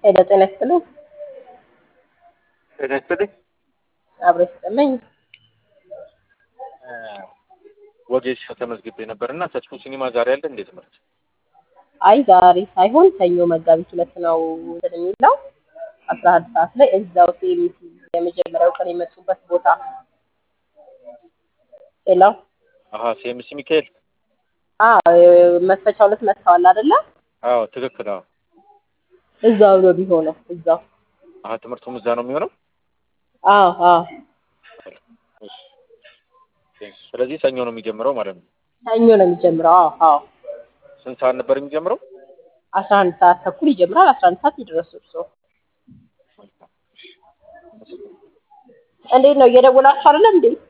ሄሎ ጤና ይስጥልኝ። ጤና ይስጥልኝ። አብሮ ይስጥልኝ። ወጌሻ ተመዝግቤ ነበር እና ተስፉ ሲኒማ ዛሬ አለ እንዴ ትምህርት? አይ ዛሬ ሳይሆን ሰኞ መጋቢት ሁለት ነው እንትን የሚለው አስራ አንድ ሰዓት ላይ እዛው ሴሚሲ የመጀመሪያው ቀን የመጡበት ቦታ ሄሎ አሀ ሲኤምሲ ሚካኤል። አዎ መክፈቻ ሁለት መጥተዋል አይደለ? አዎ ትክክል። አዎ እዛው ነው የሚሆነው እዛው። አሀ ትምህርቱም እዛ ነው የሚሆነው። አዎ አዎ እሺ። ስለዚህ ሰኞ ነው የሚጀምረው ማለት ነው። ሰኞ ነው የሚጀምረው። አዎ አዎ ስንት ሰዓት ነበር የሚጀምረው? አስራ አንድ ሰዓት ተኩል ይጀምራል። አስራ አንድ ሰዓት ይድረሱ እርስዎ። እንዴት ነው እየደወላችሁ አይደለም እንዴ?